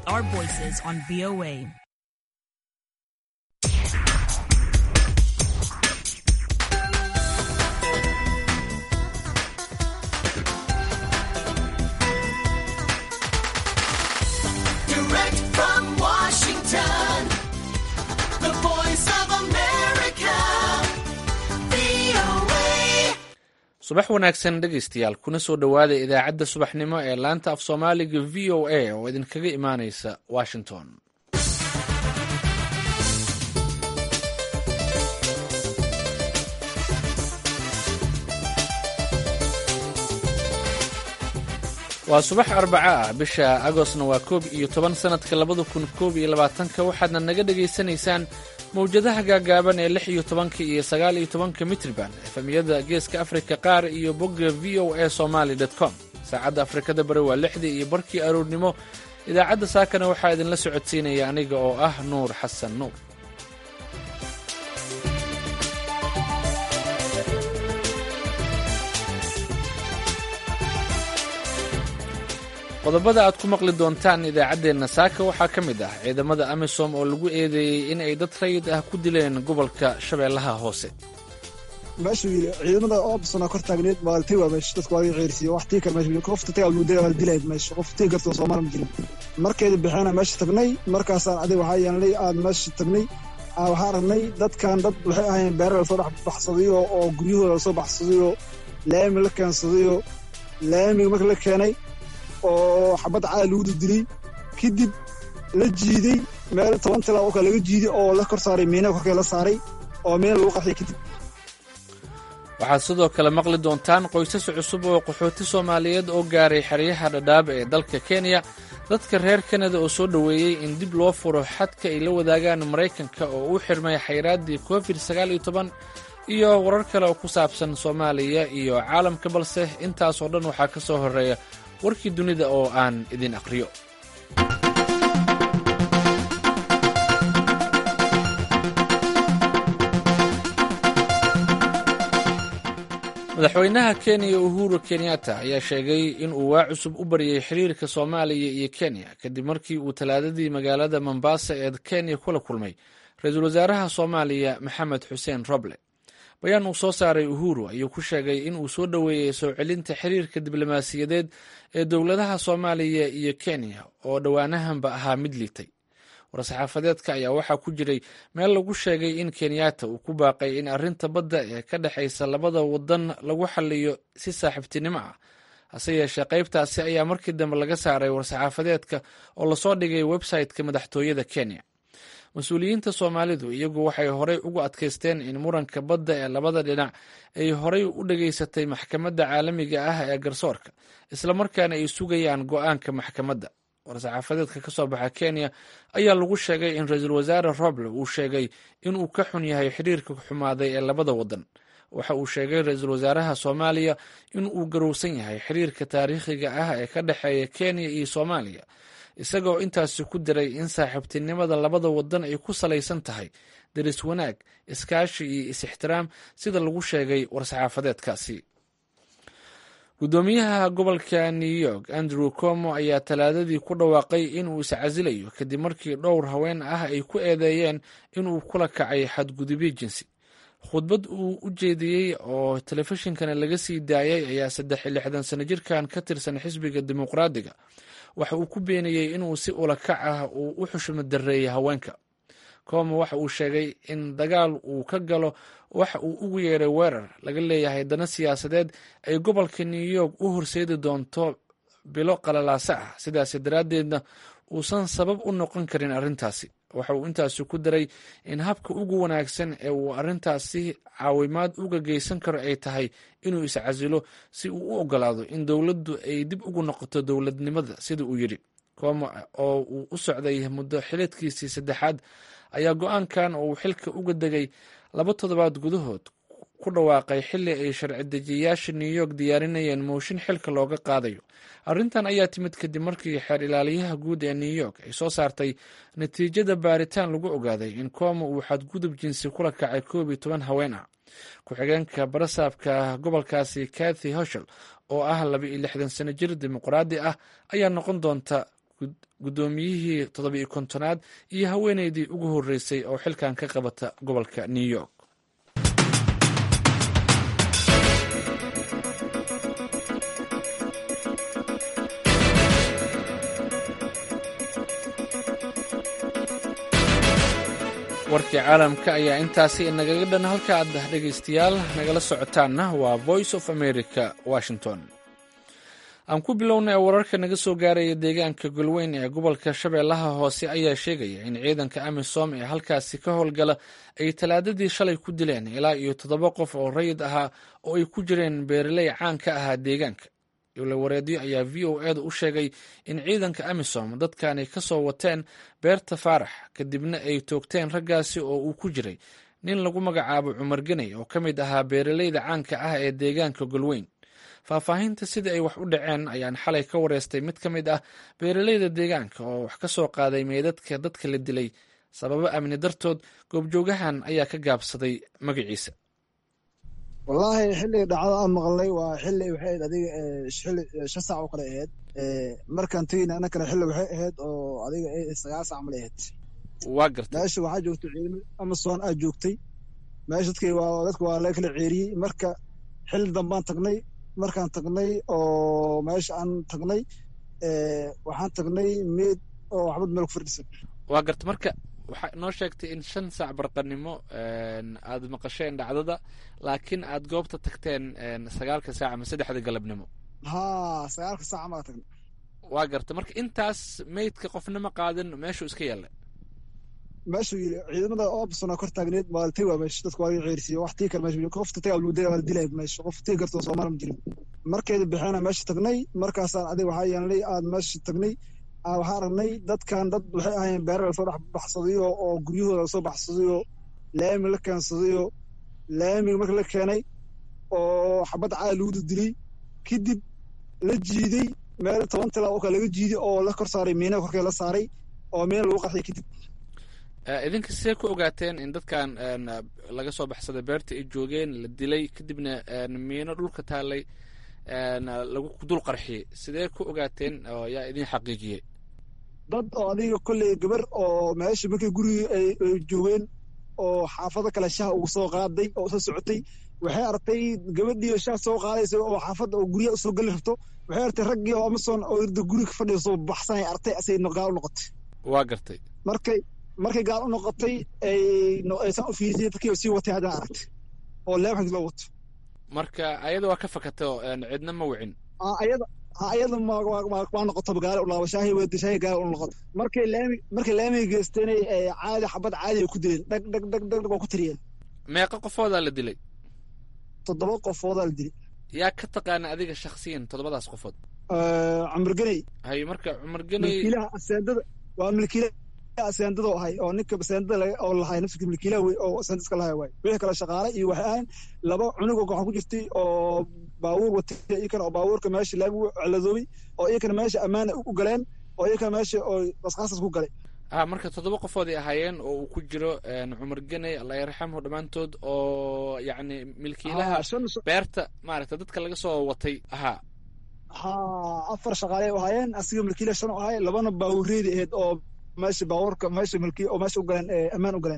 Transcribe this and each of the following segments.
our voices on VOA. Direct from Washington, the voice of America, VOA. subax wanaagsan dhegaystayaal kuna soo dhowaada idaacadda subaxnimo ee laanta af soomaaliga v o a oo idinkaga imaanaysa washington waa subax arbaca ah bisha agostna waa koob iyo toban sannadka labada kun koob iyo labaatanka waxaadna naga dhagaysanaysaan mawjadaha gaagaaban ee lix iyo tobanka iyo sagaal iyo tobanka mitriban efemiyada geeska afrika qaar iyo bogga v o a somaly com saacadda afrikada bari waa lixdii iyo barkii aroornimo idaacadda saakana waxaa idinla socodsiinaya aniga oo ah nuur xasan nuur qodobada aad ku maqli doontaan idaacaddeenna saaka waxaa ka mid ah ciidamada amisom oo lagu eedeeyey in ay dad rayid ah ku dileen gobolka shabeellaha hoose meesha ciidamada oobsana kor taagneed maaltay waa meesha dadku waa ceyrsiyo wax tii kale meesha qofta tagaa lagu dilay waa dilayd meesha qof tii karto soomaali ma jirin markeeda bixeena meesha tagnay markaasaan adiga waxaa yeelnay aad meesha tagnay aa waxaa aragnay dadkan dad waxay ahaayeen beera lasoo dhex baxsadayo oo guryahooda lasoo baxsadayo laami la keensadayo laamiga marka la keenay oo xabad caada lagu dildilay kadib la jiiday meel toban tilaa oo kale laga jiiday oo la kor saaray miina korkee la saaray oo miina lagu qaxiyay kadib waxaad sidoo kale maqli doontaan qoysas cusub oo qaxooti soomaaliyeed oo gaaray xeryaha dhadhaab ee dalka kenya dadka reer kanada oo soo dhoweeyey in dib loo furo xadka ay la wadaagaan maraykanka oo u xirmay xayraaddii covid sagaal iyo toban iyo warar kale oo ku saabsan soomaaliya iyo caalamka balse intaasoo dhan waxaa ka soo horreeya warkii dunida oo aan idin aqriyo madaxweynaha kenya uhuru kenyatta ayaa sheegay in uu waa cusub u baryay xiriirka soomaaliya iyo kenya kadib markii uu talaadadii magaalada mombasa ee kenya kula kulmay ra-iisul wasaaraha soomaaliya maxamed xuseen roble bayaan uu soo saaray uhuru ayuu ku sheegay in uu soo dhoweeyey soo celinta xiriirka diblomaasiyadeed ee dowladaha soomaaliya iyo kenya oo dhowaanahanba ahaa mid liitay war-saxaafadeedka ayaa waxaa ku jiray meel lagu sheegay in kenyatta uu ku baaqay in arrinta badda ee ka dhexaysa labada wadan lagu xaliyo si saaxiibtinimo ah hase yeeshee qaybtaasi ayaa markii dambe laga saaray war-saxaafadeedka oo lasoo dhigay website-ka madaxtooyada kenya mas-uuliyiinta soomaalidu iyagu waxay horey ugu adkaysteen in muranka badda ee labada dhinac ay horey u dhageysatay maxkamadda caalamiga ah ee garsoorka islamarkaana ay sugayaan go-aanka maxkamadda war-saxaafadeedka ka soo baxa kenya ayaa lagu sheegay in ra-iisul wasaare roble uu sheegay inuu ka xun yahay xiriirka xumaaday ee labada wadan waxa uu sheegay ra-iisul wasaaraha soomaaliya in uu garowsan yahay xiriirka taariikhiga ah ee ka dhexeeya kenya iyo soomaaliya isagoo intaasi ku diray in saaxiibtinimada labada wadan ay ku salaysan tahay deris wanaag iskaashi iyo is-ixtiraam sida lagu sheegay war-saxaafadeedkaasi guddoomiyaha gobolka new york andrew como ayaa talaadadii ku dhawaaqay inuu iscasilayo kadib markii dhowr haween ah ay ku eedeeyeen inuu kula kacay xadgudubyo jinsi khudbad uu u jeediyey oo telefishinkana laga sii daayay ayaa saddex iyo lixdan sano jirkan ka tirsan xisbiga dimuqraadiga waxa uu ku beeniyey inuu si ulakac ah uu u xushmo dareeyay haweenka como waxa uu sheegay in dagaal uu ka galo waxa uu ugu yeeray weerar laga leeyahay dana siyaasadeed ay gobolka new york u horseedi doonto bilo qalalaase ah sidaas daraaddeedna uusan sabab u noqon karin arrintaasi waxa uu intaasi ku daray in habka ugu wanaagsan ee uu arrintaasi caawimaad uga geysan karo ay tahay inuu iscasilo si uu u ogolaado in dowladdu ay dib ugu noqoto dowladnimada sida uu yidhi como oo uu u socday muddo xiliedkiisii saddexaad ayaa go-aankan oo uu xilka uga degay laba toddobaad gudahood ku dhawaaqay xilli ay sharci dejiyayaasha new york diyaarinayeen mooshin xilka looga qaadayo arrintan ayaa timid kadib markii xeer ilaaliyaha guud ee new york ay soo saartay natiijada baaritaan lagu ogaaday in kooma uu xadgudub jinsi kula kacay koob iyo toban haween ah ku-xigeenka barasaabka gobolkaasi kathy hoshel oo ah laba iyo lixdan sano jir dimuqraadi ah ayaa noqon doonta guddoomiyihii toddobiyo kontonaad iyo haweeneydii ugu horreysay oo xilkan ka qabata gobolka new york warkii caalamka ayaa intaasi nagaga dhan halka aad dhegaystayaal nagala socotaanna waa voice of america washington aan ku bilownay wararka naga soo gaaraya deegaanka golweyn ee gobolka shabeellaha hoose ayaa sheegaya in ciidanka amisom ee halkaasi ka howlgala ay talaadadii shalay ku dileen ilaa iyo toddoba qof oo rayid ahaa oo ay ku jireen beeraley caan ka ahaa deegaanka wareedyo ayaa v o eeda u sheegay in ciidanka amisom dadkani ka soo wateen beerta faarax kadibna ay toogteen raggaasi oo uu ku jiray nin lagu magacaabo cumar geney oo ka mid ahaa beeraleyda caanka ah ee deegaanka golweyn faahfaahinta sidii ay wax u dhaceen ayaan xalay ka wareystay mid ka mid ah beeraleyda deegaanka oo wax ka soo qaaday meydadka dadka la dilay sababo amni dartood goobjoogahan ayaa ka gaabsaday magaciisa wallaahi xilliga dhacdada aan maqalnay waa xilli waxay ahayd adiga xilli shan saac oo kale ahayd markaan tegeyna annakana xilli waxay ahayd oo adiga sagaal saac male ahayd waa gartay meesha waxaa joogtay ciidamo amason aa joogtay meesha dadkii waa dadka waa laga kala ceeriyey marka xilli dambaan tagnay markaan tagnay oo meesha aan tagnay waxaan tagnay meed oo waxbad meel ku fardhisan waa garta marka waxaa inoo sheegtay in shan saac barqanimo aad maqasheen dhacdada laakiin aad goobta tagteen sagaalka saac ama saddexda galabnimo ha sagaalka saac maa tagnay waa garta marka intaas meydka qofna ma qaadin meeshuu iska yaallay meeshuu yili ciidamada oobsona kor taagneed maaltay waa meesha dadka waa ceersiiyo wax tii kale meesha qofta tagaa lagu dilay waa la dilay meesha qof tii kartoo soomaali ma jirin markeeda bixeena meesha tagnay markaasaan adiga waxaa yeelnay aad meesha tagnay waxaa aragnay dadkan dad waxay ahaayeen beera lasoo dhex baxsadayo oo guryahooda lasoo baxsadayo laami la keensadayo laamiga marka la keenay oo xabad caali lagu dilay kadib la jiiday meel toban tilaa oo kale laga jiiday oo la kor saaray miina korkee la saaray oo miina lagu qarxiyay kadib idinka sidee ku ogaateen in dadkan laga soo baxsaday beerta ay joogeen la dilay kadibna miino dhulka taallay lagu dul qarxiyey sidee ku ogaateen oo yaa idin xaqiijiyey dad oo adiga kolley gabar oo meesha markay gurigii ay joogeen oo xaafado kale shaha ugu soo qaaday oo soo socotay waxay artay gabadhii shaha soo qaadaysa oo xaafadda oo guryaha usoo geli rabto waxay artay raggii oo amason oo irda guriga ka fadhiya soo baxsanay artay asay gaal u noqotay waa gartay markay markay gaal u noqotay ay aysan u fiirisay dadkii sii watay haddana aragtay oo leebxig loo wato marka ayada waa ka fakatay oo cidna ma wicin ayada ayada waa noqoto gaale u laabo shaahi wada shaahi gaale u noqoto markay laami markay laamiga geysteenay caadi xabad caadi ay ku dileen dhag dhag dhag dhag waa ku tiriyeen meeqa qofoodaa la dilay toddoba qofoodaa la dilay yaa ka taqaana adiga shaksiyan toddobadaas qofood cumar geney hay marka cumar geney milkiilaha aseendada waa milkiilaha aseendada ahay oo ninka aseendada oo lahay nafsika milkiilaha wey oo aseendadka lahay waay wixii kale shaqaale iyo waxay ahayn laba cunug oo gacan ku jirtay oo baabuur watay iyakana oo baabuurka meesha laamigu celadoobay oo iyakana meesha ammaana u galeen oo iyakana meesha oo qasqaasas ku galay ah marka toddoba qofood ay ahaayeen oo uu ku jiro cumar geney allah yarxamhu dhammaantood oo yacni milkiilaha beerta maaragta dadka laga soo watay ahaa ha afar shaqaale ahaayeen asiga milkiilaha shan u ahay labana baabuureedi ahayd oo meesha baabuurka meesha milki oo meesha u galeen ammaan u galeen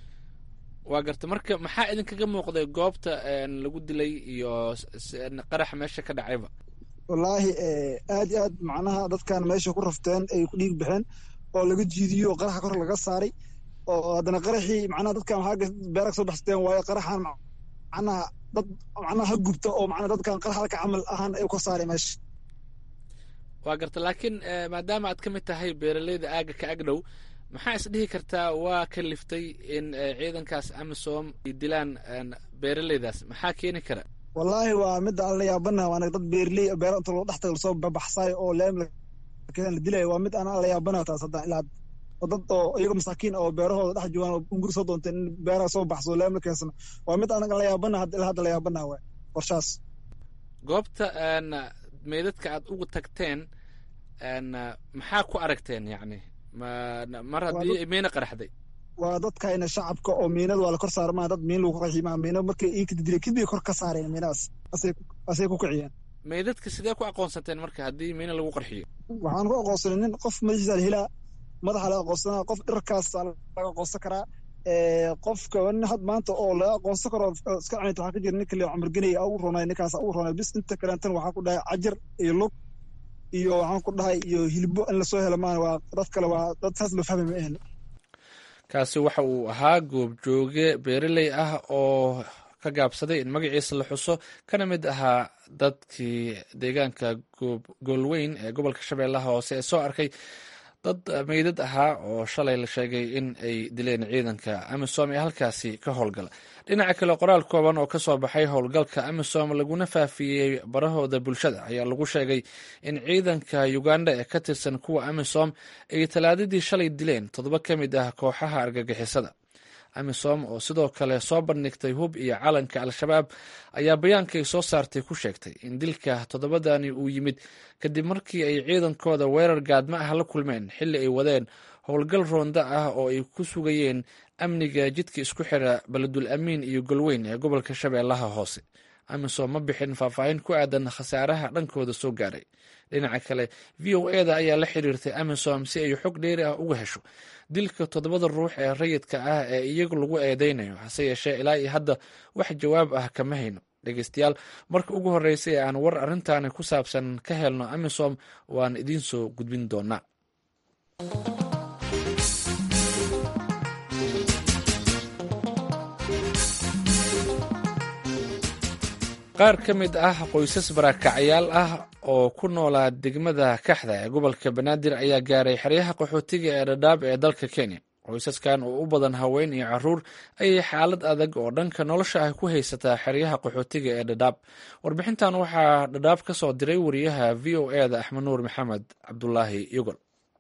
waa garta marka maxaa idinkaga muuqday goobta lagu dilay iyo qaraxa meesha ka dhacayba wallaahi aad iyo aad macnaha dadkan meesha ku rafteen ay ku dhiig baxeen oo laga jiidiyo oo qaraxa kor laga saaray oo haddana qaraxii macnaha dadkan waxaa beera ka soo baxsateen waayo qaraxan macnaha dad macnaha ha gubta oo macnaha dadkan qarax halka camal ahaan ay kor saaray meesha waa garta laakiin maadaama aad ka mid tahay beeraleyda aaga ka agdhow maxaa is dhihi kartaa waa ka liftay in ciidankaas amisom ay dilaan beeraleydaas maxaa keeni kara wallaahi waa midda aan la yaabana waana dad beerley beero inta loo dhextaga lasoo babaxsaayo oo leem la dilaya waa mid aan la yaabana taas hadda ilaa oo dad oo iyaga masaakiin oo beerahooda dhex joogaan oo unguri soo doonteen in beeraha soo baxso leem la keensano waa mid aan la yaabana ilaa hadda la yaabana waay qorshaas goobta meydadka aad ugu tagteen maxaa ku aragteen yacni mar haddii miina qaraxday waa dadkayna shacabka oo miinada waa la kor saara maa dad miin lagu qarxi maa miina markay ii kadidilay kadib kor ka saareen miinadaas asay ku kiciyeen meydadka sidee ku aqoonsateen marka haddii miina lagu qarxiyo waxaan ku aqoonsanay nin qof madaxiisa la helaa madaxa laga aqoonsanaa qof dharkaas laga aqoonsan karaa qofka nin had maanta oo laga aqoonsan karo iska cunayta waxaa ka jira ninka le camargenaya ugu roonay ninkaas ugu roonay bis inta kalentan waxaa ku dhahay cajar iyo lug iyo waxaan ku dhahay iyo hilbo in lasoo helo maan waa dad kale waa dad saas loo fahmay ma ahan kaasi waxa uu ahaa goobjooge beereley ah oo ka gaabsaday in magaciisa la xuso kana mid ahaa dadkii deegaanka goolweyn ee gobolka shabeellaha hoose ee soo arkay dad meydad ahaa oo shalay la sheegay in ay dileen ciidanka amisom ee halkaasi ka howlgala dhinaca kale qoraal kooban oo kasoo baxay howlgalka amisom laguna faafiyey barahooda bulshada ayaa lagu sheegay in ciidanka uganda ee ka tirsan kuwa amisom ay talaadadii shalay dileen toddoba ka mid ah kooxaha argagixisada amisom oo sidoo kale soo bandhigtay hub iyo calanka al-shabaab ayaa bayaankay soo saartay ku sheegtay in dilka toddobadani uu yimid kadib markii ay ciidankooda weerar gaadma ah la kulmeen xilli ay wadeen howlgal roonda ah oo ay ku sugayeen amniga jidka isku xira baledul amiin iyo golweyn ee gobolka shabeellaha hoose amisom ma bixin faahfaahin ku aadan khasaaraha dhankooda soo gaaray dhinaca kale v o eda ayaa la xiriirtay amisom si ay xog dheeri ah uga hesho dilka toddobada ruux ee rayidka ah ee iyagu lagu eedeynayo hase yeeshee ilaa iyo hadda wax jawaab ah kama hayno dhegeystayaal marka ugu horreysay ee aan war arrintaani ku saabsan ka helno amisom waan idiin soo gudbin doonaa qaar ka mid ah qoysas barakacyaal ah oo ku noolaa degmada kaxda ee gobolka banaadir ayaa gaaray xeryaha qaxootiga ee dhadhaab ee dalka kenya qoysaskan oo u badan haween iyo caruur ayay xaalad adag oo dhanka nolosha ah ku haysataa xeryaha qaxootiga ee dhadhaab warbixintan waxaa dhadhaab ka soo diray wariyaha v o e da axmed nuur maxamed cabdulaahi yogol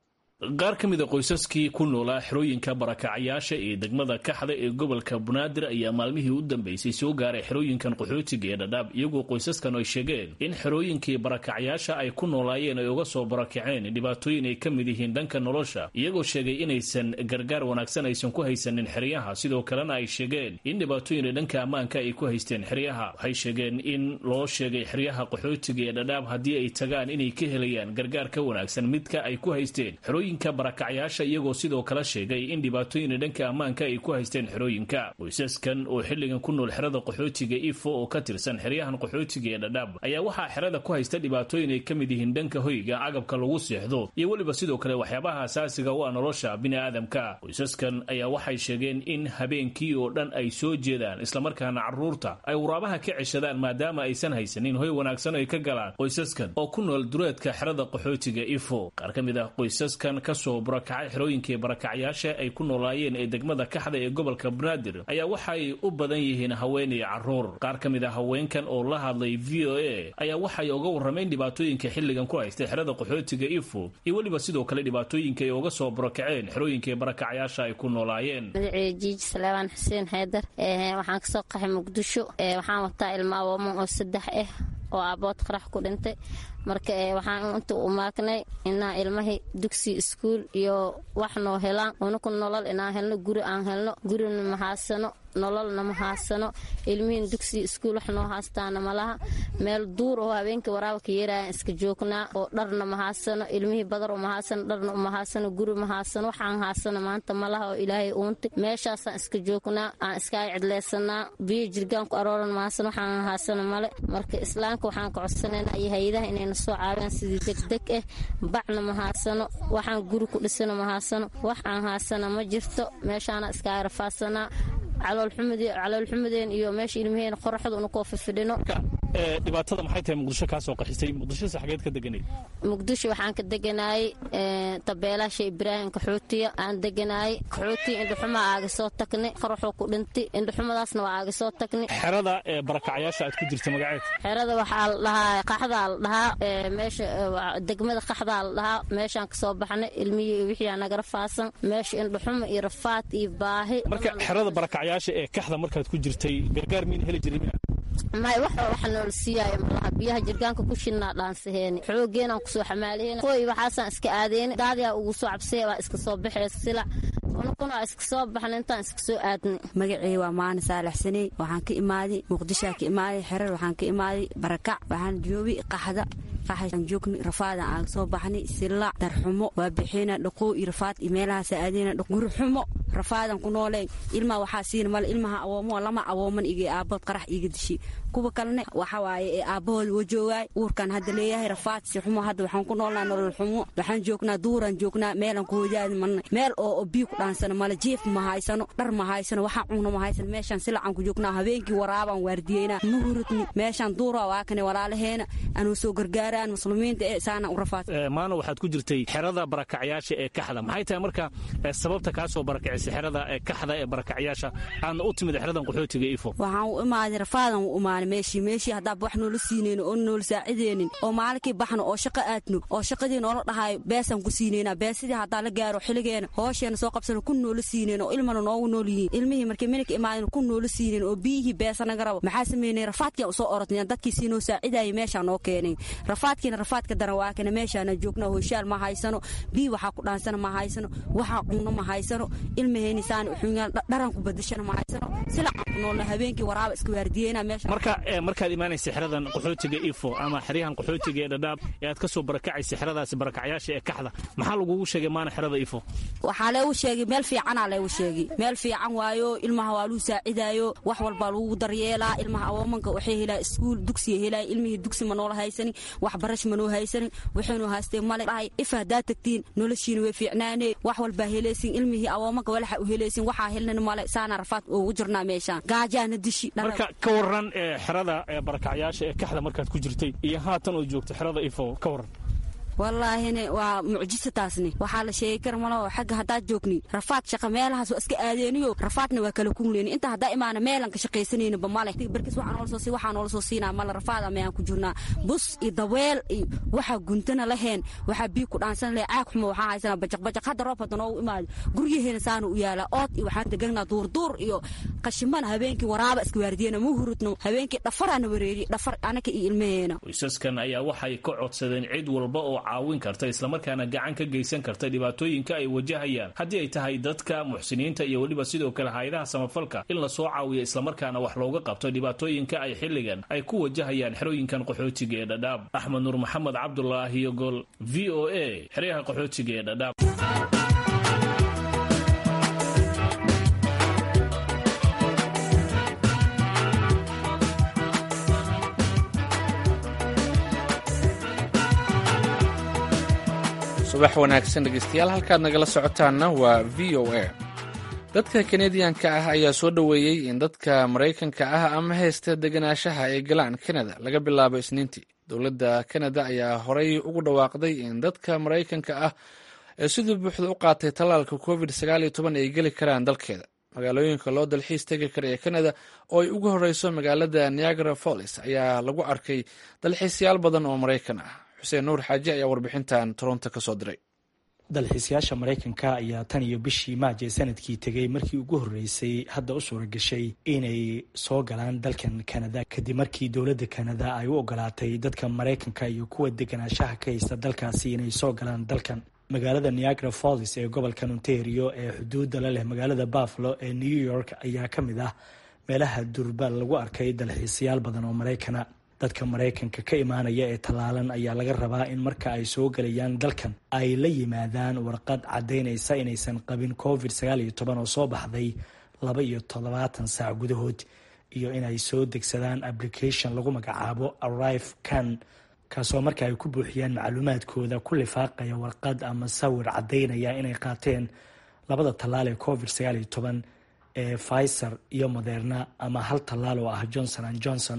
qaar ka mida qoysaskii ku noolaa xerooyinka barakacayaasha ee degmada kaxda ee gobolka banaadir ayaa maalmihii u dambeysay soo gaaray xerooyinkan qaxootiga ee dhadhaab iyagoo qoysaskan ay sheegeen in xerooyinkii barakacayaasha ay ku noolaayeen ay uga soo barakaceen dhibaatooyin ay ka mid yihiin dhanka nolosha iyagoo sheegay inaysan gargaar wanaagsan aysan ku haysanin xeryaha sidoo kalena ay sheegeen in dhibaatooyin dhanka ammaanka ay ku haysteen xeryaha waxay sheegeen in loo sheegay xeryaha qaxootiga ee dhadhaab haddii ay tagaan inay ka helayaan gargaar ka wanaagsan midka ay ku haysteen barakacyaasha iyagoo sidoo kale sheegay in dhibaatooyin dhanka ammaanka ay ku haysteen xerooyinka qoysaskan oo xilligan ku nool xerada qaxootiga ifo oo ka tirsan xeryahan qaxootiga ee dhadhaab ayaa waxaa xerada ku haysta dhibaatooyin ay ka mid yihiin dhanka hoyga agabka lagu seexdo iyo weliba sidoo kale waxyaabaha asaasiga u ah nolosha bini'aadamka qoysaskan ayaa waxay sheegeen in habeenkii oo dhan ay soo jeedaan islamarkaana carruurta ay waraabaha ka ceshadaan maadaama aysan haysanin hoy wanaagsan ay ka galaan qoysaskan oo ku nool dureedka xerada qaxootiga ifo qaar ka mid ah qoysaskan kasoo burakacay xerooyinkii barakacyaasha ay ku noolaayeen ee degmada kaxda ee gobolka banaadir ayaa waxay u badan yihiin haween iyo caruur qaar ka mid a haweenkan oo la hadlay v o a ayaa waxay uga warrameen dhibaatooyinka xilligan ku haystay xerada qaxootiga ifo iyo weliba sidoo kale dhibaatooyinka ay uga soo burakaceen xerooyinkii barakacyaasha ay ku noolaayeen magacii jiiji salaabaan xuseen haydar waxaan kasoo qaxay muqdisho waxaan wataa ilma awooma oo saddex ah oo aabood qarax ku dhintay marka waxaan inta u maagnay inaa ilmahii dugsi iskuul iyo wax noo helaan unaku nolol inaan helno guri aan helno gurina ma haasano nololna ma haasano ilmihiin dugsi iskuul wax noo haastaana malaha meel duur oo habeenkii waraabka yeeraayan iska joognaa oo dharna ma haasano ilmihii badar uma haasano dharna uma haasano guri ma haasano waxaan haasano maanta malaha oo ilaahay uuntay meeshaasaan iska joognaa aan iskaa cidleysanaa biyo jirgaan ku arooran ma haasano waxaan haasano male marka islaamka waxaan ka codsanaynaa iyo hay-adaha inayna soo caawiyaan sidii degdeg ah bacna ma haasano waxaan guri ku dhisano ma haasano wax aan haasana ma jirto meeshaana iskaa rafaasanaa caloolxumudeen iyo meesha ilmaheen qoraxda una koo fifidhino dhibaatada maxay tahay muqdisho kaa soo qaxisay muqdishose xageed ka deganayd muqdisho waxaan ka deganaayey tabeelaasha ibraahim kaxootiya aan deganaayey kaxootiya indhaxumaa aaga soo tagnay qoraxoo ku dhintay indhaxumadaasna waa aaga soo tagnay xerada ee barakacyaasha aad ku jirta magaceed xerada waxaa la dhahaa qaxdaa la dhahaa meesha degmada qaxdaa la dhahaa meeshaan kasoo baxnay ilmihii wixii naga rafaasan meesha indhaxuma iyo rafaad iyo baahi marka xerada barakacyaasha ee kaxda markaad ku jirtay gargaar miina heli jirin may wax waxa noola siiyaayo malaha biyaha jirgaanka ku shinnaa dhaansaheeni xoogeenaan kusoo xamaaliheen qoy waxaasaan iska aadeyni daadiyaa ugu soo cabsaya waa iska soo baxee silac unukuna waa iska soo baxnay intaan iska soo aadnay magacey waa maana saalaxsaney waxaan ka imaaday muqdishaa ka imaaday xerar waxaan ka imaaday barakac waxaan joogay qaxda qaxaan joogni rafaadan aan soo baxnay silaac darxumo waa bixina dhaqoo iyo rafaad iyo meelahaas aadina gurixumo rafaadan ku nooleen ilmaa waxaa siin male ilmaha awoomo lama awooman iga aabood qarax iga dishi kuwa kalene waxa waaye ee aabbahooda wa joogaay uurkan hadda leeyahay rafaad si xumo hadda waxaan ku noolnaa nolol xumo waxaan joognaa duuraan joognaa meelaan ku hojaadi marna meel oo oo biyo ku dhaansano male jiif ma haysano dhar ma haysano waxaan cunno ma haysano meeshaan silacaan ku joognaa habeenkii waraabaan waardiyeynaa ma hurudni meeshaan duura waa kane walaalaheena anuu soo gargaaraan muslimiinta ee saana u rafaad maano waxaad ku jirtay xerada barakacyaasha ee kaxda maxay tahay marka sababta kaa soo barakacisay xerada ee kaxda ee barakacyaasha aadna u timid xeradan qaxootiga ifo waxaan u imaaday rafaadan u imaanay meeshii meeshii haddaaba wax noola siinayno oo noola saacideynin oo maalinkii baxno oo shaqo aadno oo shaqadii noola dhahayo beesaan ku siinayna beesidii haddaa la gaaro xiligeena hoosheena soo qabsano ku noola siinayn oo ilmana noogu nool yihiin ilmihii markii minanka imaadeen ku noola siinayn oo biyihii beesa naga rabo maxaa sameynay rafaadkian usoo orodnayan dadkii sii noo saacidayay meeshaa noo keenay rafaadkiina rafaadka daran waa kana meeshaana joognaa hoyshaal ma haysano biyi waxaa ku dhaansana ma haysano waxaa cunno ma haysano ilmaheeni saana uxunyaan dharan ku badashana ma haysano silacaan ku noolna habeenkii waraaba iska waardiyeena meesha marka markaad imaanaysa xeradan qaxootiga ifo ama xeryahan qaxootiga ee dhadhaab ee aad ka soo barakacaysa xeradaasi barakacyaasha ee kaxda maxaa lagugu sheegay maana xerada ifo waxaa leegu sheegay meel fiicanaa leegu sheegay meel fiican waayo ilmaha waa lagu saacidaayo wax walbaa lagu daryeelaa ilmaha awoomanka waxay helaa iskuul dugsiya helaa ilmihii dugsi ma noola haysanin waxbarash ma noo haysanin waxaynu haystee male dhahay ifa haddaad tagtiin noloshiina way fiicnaanee wax walbaa helaysin ilmihii awoomanka walaxa u helaysin waxaa helnan male saana rafaad ugu jirnaa meeshaan gaajaana dishi marka ka waran xerada barakacyaasha ee kaxda markaad ku jirtay iyo haatan oo joogto xerada ifo ka waran wallaahine waa mucjiso taasni waxaa la sheegi kara malo xagga haddaad joogni rafaad shaqa meelahaas waa iska aadeeniyo rafaadna waa kala kungleyni inta haddaa imaana meelan ka shaqaysanayninba male barkis waxaa noola soo si waxaa noola soo siinaa male rafaada meyaan ku jirnaa bus iyo daweel iyo waxaa guntana laheen waxaa biyo ku dhaansan leh caag xumo waxaa haysanaa bajaq bajaq hadda roob hadda noogu imaado guryaheena saana u yaala ood iyo waxaan deganaa duurduur iyo qashimana habeenkii waraaba iska waardiyena ma hurudno habeenkii dhafaraana wareeriye dhafar anaka iyo ilmaheena qoysaskan ayaa waxay ka codsadeen cid walba oo caawin karta islamarkaana gacan ka geysan karta dhibaatooyinka ay wajahayaan haddii ay tahay dadka muxsiniinta iyo weliba sidoo kale hay-adaha samafalka in lasoo caawiyo islamarkaana wax looga qabto dhibaatooyinka ay xilligan ay ku wajahayaan xerooyinkan qaxootiga ee dhadhaab axmed nuur maxamed cabdulaahi yogol v o a xeryaha qaxootiga ee dhadhaab subax wanaagsan dhegeystayaal halkaad nagala socotaanna waa v o a dadka kanadiyanka ah ayaa soo dhoweeyey in dadka maraykanka ah ama haysta deganaanshaha ay galaan kanada laga bilaabo isniintii dowladda kanada ayaa horey ugu dhawaaqday in dadka maraykanka ah ee siduu buuxda u qaatay tallaalka covid ay geli karaan dalkeeda magaalooyinka loo dalxiis tegi kara ee kanada oo ay ugu horeyso magaalada niagara follis ayaa lagu arkay dalxiisyaal badan oo maraykan ah xuseen nuur xaaji ayaa warbixintan toronto ka soo diray dalxiisayaasha maraykanka ayaa tan iyo bishii maaje sanadkii tegay markii ugu horreysay hadda u suura gashay inay soo galaan dalkan kanada kadib markii dowladda kanada ay u ogolaatay dadka maraykanka iyo kuwa deganaanshaha ka haysta dalkaasi inay soo galaan dalkan magaalada niagara falls ee gobolkan ontario ee xuduudda la leh magaalada buffalo ee new york ayaa ka mid ah meelaha durba lagu arkay dalxiisayaal badan oo maraykana dadka maraykanka ka imaanaya ee tallaalan ayaa laga rabaa in marka ay soo gelayaan dalkan ay la yimaadaan warqad caddaynaysa inaysan qabin covid sagaal iyo toban oo soo baxday laba iyo toddobaatan saac gudahood iyo inay soo degsadaan application lagu magacaabo arrive can kaasoo marka ay ku buuxiyaan macluumaadkooda ku lifaaqaya warqad ama sawir caddaynaya inay qaateen labada tallaal ee covid sagaal iyo toban ee pfizer iyo moderna ama hal tallaal oo ah johnson and johnson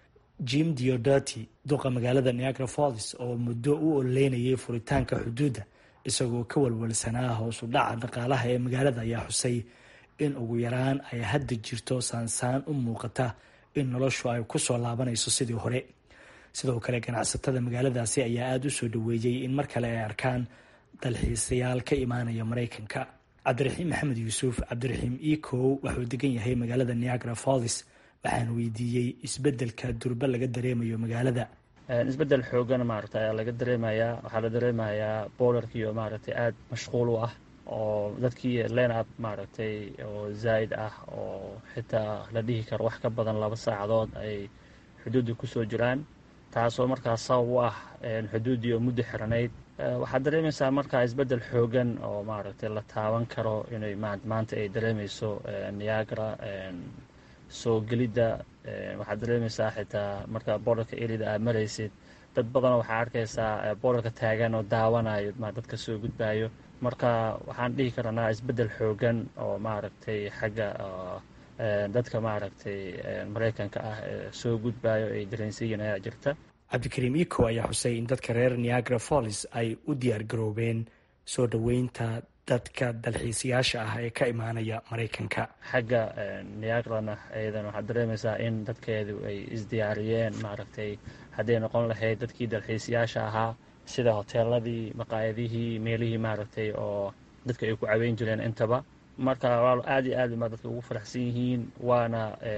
jim diodati duqa magaalada niagara falls oo muddo u ololeynayay furitaanka xuduudda isagoo ka walwalsanaa hoosu dhaca dhaqaalaha ee magaalada ayaa xusay in ugu yaraan ay hadda jirto saansaan u muuqata in noloshu ay kusoo laabanayso sidii hore sidoo kale ganacsatada magaaladaasi ayaa aada u soo dhaweeyey in mar kale ay arkaan dalxiisayaal ka imaanaya maraykanka cabdiraxiim maxamed yuusuf cabdiraxiim ecow wuxuu degan yahay magaalada niagara falls waxaan weydiiyey isbedelka durba laga dareemayo magaalada isbedel xoogan maaragta ayaa laga dareemayaa waxaa la dareemayaa boolarkiio maaragtay aada mashquul u ah oo dadkii lenab maaragtay oo zaa'id ah oo xitaa la dhihi karo wax ka badan laba saacadood ay xuduudda kusoo jiraan taasoo markaas sabab u ah xuduuddii oo muddo xiranayd waxaad dareemaysaa markaa isbeddel xoogan oo maaragtay la taaban karo inay maanta ay dareemayso niagara soo gelidda waxaad dareemaysaa xitaa marka boorarka erida aad maraysid dad badanoo waxaa arkaysaa boorarka taagan oo daawanayo dadka soo gudbayo marka waxaan dhihi karanaa isbeddel xoogan oo maaragtay xagga dadka maaragtay maraykanka ah ee soo gudbayo ay dareensiyin ayaa jirta cabdikariim iko ayaa xusay in dadka reer niagara falls ay u diyaar garoobeen soo dhoweynta dadka dalxiisayaasha ah ee ka imaanaya maraykanka xagga niagrana ayadan waxaad dareemaysaa in dadkeedu ay isdiyaariyeen maaragtay hadday noqon lahayd dadkii dalxiisayaasha ahaa sida hoteeladii maqaayadihii meelihii maaragtay oo dadka ay ku caweyn jireen intaba marka waa aad iyo aad baa dadka ugu faraxsan yihiin waana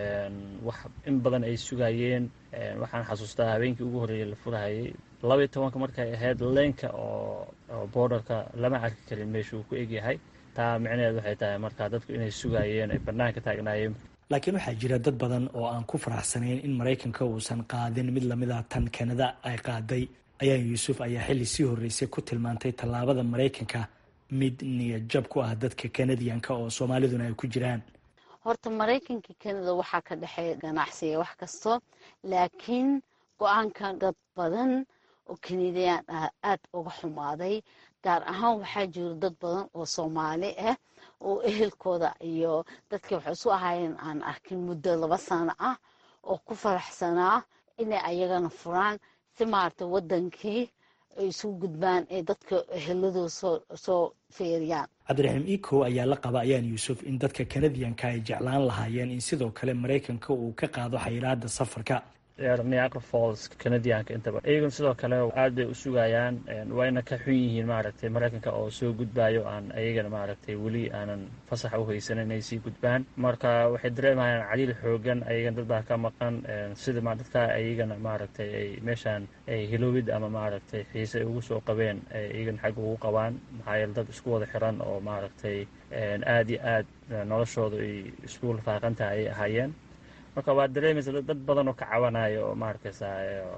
wax in badan ay sugayeen waxaan xasuustaa habeenkii ugu horreeyay la furahayay labaiy tobanka markay ahayd leenka oo boordarka lama arki karin meeshuu ku egyahay taa micnaheed waxay tahay marka dadku inay sugayeen ay banaanka taagnaayeen laakiin waxaa jira dad badan oo aan ku faraxsanayn in maraykanka uusan qaadin mid lamida tan kanada ay qaaday ayaa yuusuf ayaa xilli sii horreysay ku tilmaantay tallaabada maraykanka mid niyadjab ku ah dadka kanadiyanka oo soomaaliduna ay ku jiraan horta maraykanka kanada waxaa ka dhexeeya ganacsiga wax kasto laakiin go-aanka dad badan oo kanadiyaan ah aada uga xumaaday gaar ahaan waxaa jiro dad badan oo soomaali ah oo ehelkooda iyo dadkii waxay isu ahaayeen aan arkin muddo laba sano ah oo ku faraxsanaa inay ayagana furaan si maaragtay wadankii ay isugu gudbaan ee dadka eheladooda soo feeriyaan cabdiraxiim iko ayaa la qaba ayaan yuusuf in dadka kanadiyanka ay jeclaan lahaayeen in sidoo kale maraykanka uu ka qaado xayiraada safarka niagara falls canadianka intaba iyaguna sidoo kale aad bay u sugayaan wayna ka xun yihiin maaragtay maraykanka oo soo gudbayo aan ayagana maaragtay weli aanan fasaxa u haysanin inay sii gudbaan marka waxay dareemayaan caliil xoogan ayagana dad baa ka maqan sida dadka ayagana maaragtay ay meeshaan hiloobid ama maaragtay xiise ay ugu soo qabeen iyagana xagga ugu qabaan maxaa yeele dad isku wada xiran oo maaragtay aad iyo aad noloshooda ay isku lafaaqantaha ayay ahaayeen marka waad dareemaysa dad badan oo ka cabanaya oo maaragtaysa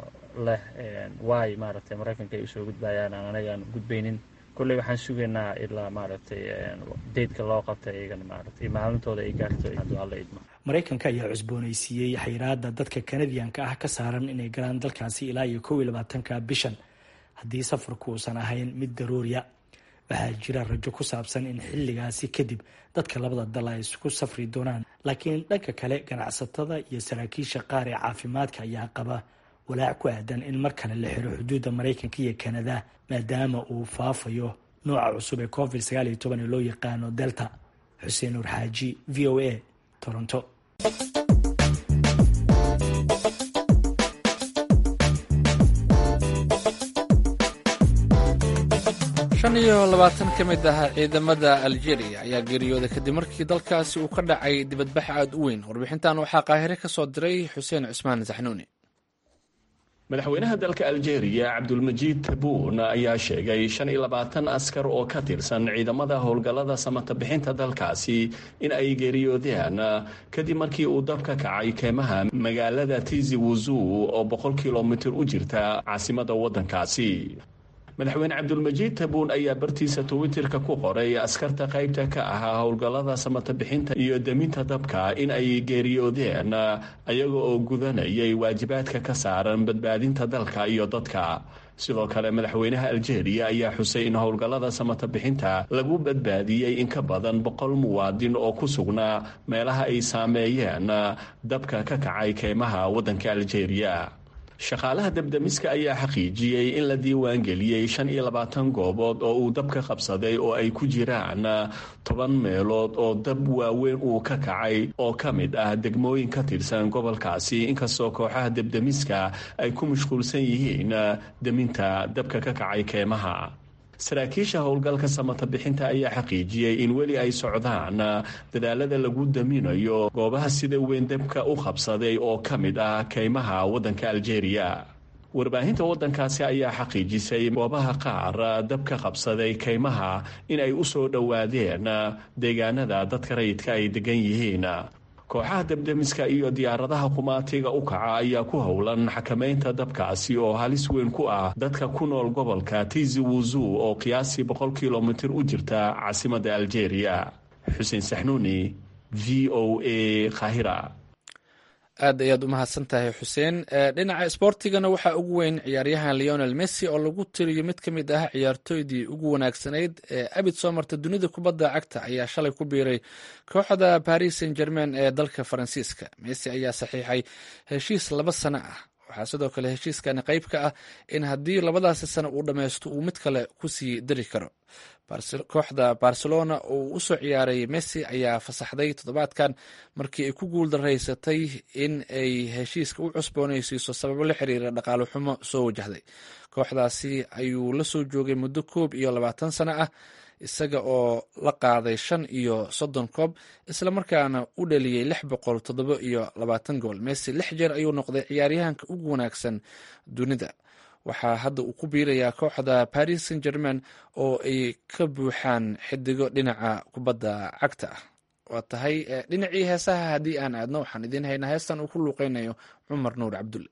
leh waay maaragtay maraykanka ay usoo gudbayaan aan anagaan gudbaynin kolley waxaan sugaynaa ilaa maaragtay deydka loo qabta iyagana maaragtay maalintooda ay gaarto hadduu alla idmo maraykanka ayaa cusboonaysiiyey xayiraada dadka kanadiyanka ah ka saaran inay galaan dalkaasi ilaa iyo kow iyo labaatanka bishan haddii safarku uusan ahayn mid daruuriya waxaa jira rajo ku saabsan in xilligaasi kadib dadka labada dal ay isku safri doonaan laakiin dhanka kale ganacsatada iyo saraakiisha qaar ee caafimaadka ayaa qaba walaac ku aadan in mar kale la xiro xuduudda maraykanka iyo kanada maadaama uu faafayo nooca cusub ee covid sagaal iyo toban ee loo yaqaano delta xuseen nuur xaaji v o a toronto shan iyo labaatan ka mid ah ciidamada aljeeriya ayaa geeriyooday kadib markii dalkaasi uu ka dhacay dibadbax aada u weyn warbixintan waxaa qaahire ka soo diray xuseen cusmaan saxnuuni madaxweynaha dalka aljeeriya cabdulmajiid tabuun ayaa sheegay shan iyo labaatan askar oo ka tirsan ciidamada howlgallada samata bixinta dalkaasi in ay geeriyoodeen kadib markii uu dab ka kacay keemaha magaalada tizi wuzuu oo boqol kilomitir u jirta caasimada waddankaasi madaxweyne cabdulmajiid tabuun ayaa bartiisa twitterka ku qoray askarta qaybta ka ahaa howlgallada samata bixinta iyo deminta dabka in ay geeriyoodeen ayaga oo gudanayay waajibaadka ka saaran badbaadinta dalka iyo dadka sidoo kale madaxweynaha aljeeriya ayaa xusay in howlgallada samata bixinta lagu badbaadiyey in ka badan boqol muwaadin oo ku sugnaa meelaha ay saameeyeen dabka ka kacay keymaha waddanka aljeeriya shaqaalaha debdemiska ayaa xaqiijiyey in la diiwaangeliyey shan iyo labaatan goobood oo uu dab ka qabsaday oo ay ku jiraan toban meelood oo dab waaweyn uu ka kacay oo ka mid ah degmooyin ka tirsan gobolkaasi inkastoo kooxaha debdemiska ay ku mashquulsan yihiin deminta dabka ka kacay keemaha saraakiisha howlgalka samata bixinta ayaa xaqiijiyey in weli ay socdaan dadaalada lagu daminayo goobaha sida weyn dabka u qabsaday oo ka mid ah keymaha waddanka aljeeriya warbaahinta waddankaasi ayaa xaqiijisay goobaha qaar dabka qabsaday kaymaha in ay u soo dhowaadeen deegaanada dadka rayidka ay degan yihiin kooxaha debdemiska iyo diyaaradaha qumaatiga u kaca ayaa ku howlan xakamaynta dabkaasi oo halis weyn ku ah dadka ku nool gobolka tizi wuzu oo qiyaasii boqol kilomitir u jirta caasimadda algeria xuseen saxnuuni v o a kahira aad ayaad u mahadsan tahay xuseen dhinaca sboortigana waxaa ugu weyn ciyaaryahan leonel messi oo lagu tiriyo mid ka mid ah ciyaartooydii ugu wanaagsanayd ee abid soo marta dunida kubadda cagta ayaa shalay ku biiray kooxda paris saint germain ee dalka faransiiska messi ayaa saxiixay heshiis laba sano ah waxaa sidoo kale heshiiskani qayb ka ah in haddii labadaasi sano uu dhammaysto uu mid kale kusii dari karo kooxda barcelona oo u soo ciyaaray messi ayaa fasaxday toddobaadkan markii ay ku guuldaraysatay in ay heshiiska u cusboonaysiiso sababo la xiriira dhaqaale xumo soo wajahday kooxdaasi ayuu la soo joogay muddo koob iyo labaatan sano ah isaga oo la qaaday shan iyo soddon koob islamarkaana u dhaliyey lix boqol toddoba iyo labaatan gool messi lix jeer ayuu noqday ciyaaryahanka ugu wanaagsan dunida waxaa hadda uu ku biirayaa kooxda paris saint germain oo ay ka buuxaan xidigo dhinaca kubadda cagta ah waa tahay dhinacii heesaha haddii aan aadno waxaan idiin haynaa heestan uu ku luuqeynayo cumar nuur cabdulle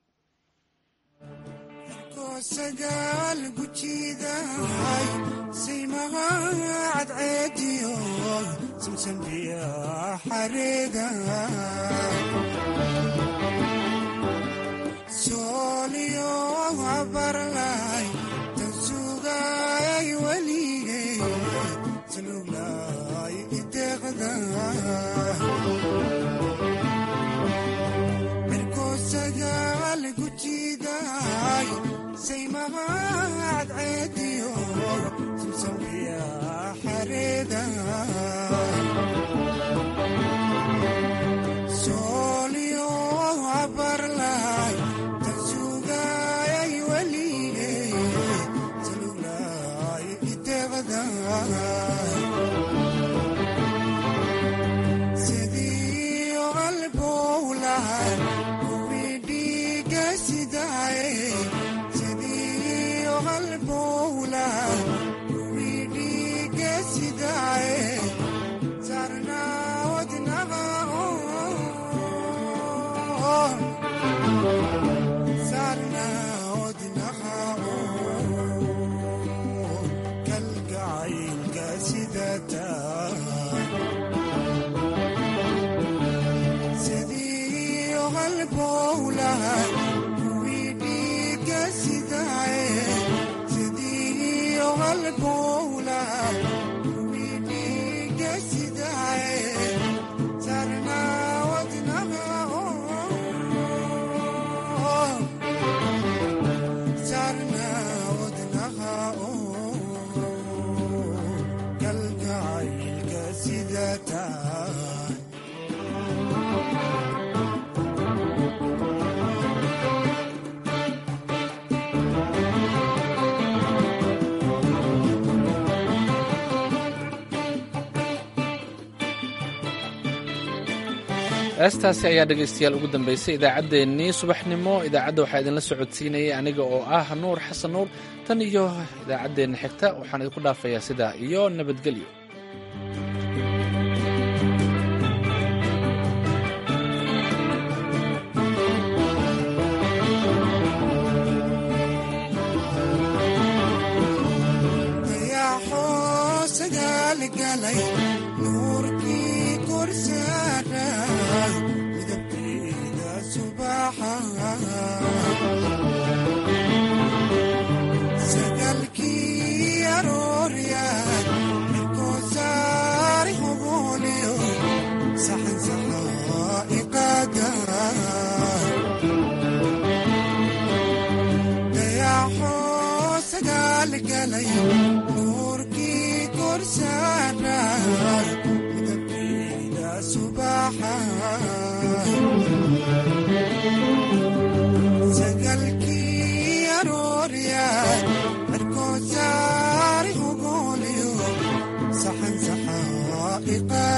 heestaasi ayaa dhegaystayaal ugu dambaysay idaacaddeenii subaxnimo idaacadda waxaa idinla socodsiinayay aniga oo ah nuur xasan nuur tan iyo idaacaddeenna xigta waxaan idinku dhaafayaa sidaa iyo nabadgelyo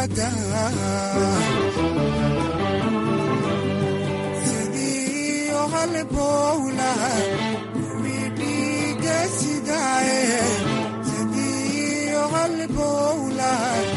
sidii halbowlaha kuwii dhiiga sidaaye sidiyo halbowlaha